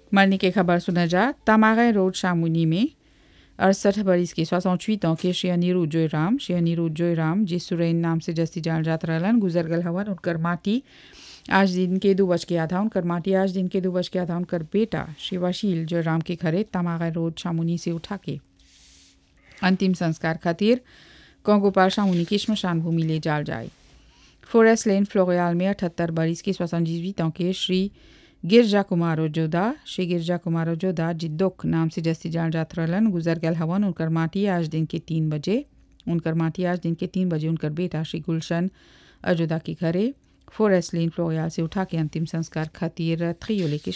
मरने की खबर सुना जा तमागे रोड शामुनी में अड़सठ बरिस के सोसठ ans के श्री अनिरुद्ध जोयराम श्री अनिरुद्ध जोयराम जिस सुरैन नाम से जस्ती जान जात रहलन गुजर गल हवन उनकर माटी आज दिन के दो बज के आधा उनकर माटी आज दिन के दो बज के आधा उनकर बेटा शिवाशील जोयराम के घरे तमागे रोड शामुनी से उठा के अंतिम संस्कार खातिर कोंगोपाल शामुनी की श्मशान भूमि ले जाल जाए फॉरेस्ट लेन फ्लोरियाल में अठहत्तर बरिस की सोसठ ans के श्री गिरजा कुमारो जोदा श्री गिरजा कुमारो जोदा जिद्दोक नाम से जस्ती जान जात रहलन गुजर गल हवन उनकर माटी आज दिन के तीन बजे उनकर माटी आज दिन के तीन बजे उनकर बेटा श्री गुलशन अजोदा के घरे फॉरेस्ट लेन फ्लोरियाल से उठा के अंतिम संस्कार खातिर थ्रियोले के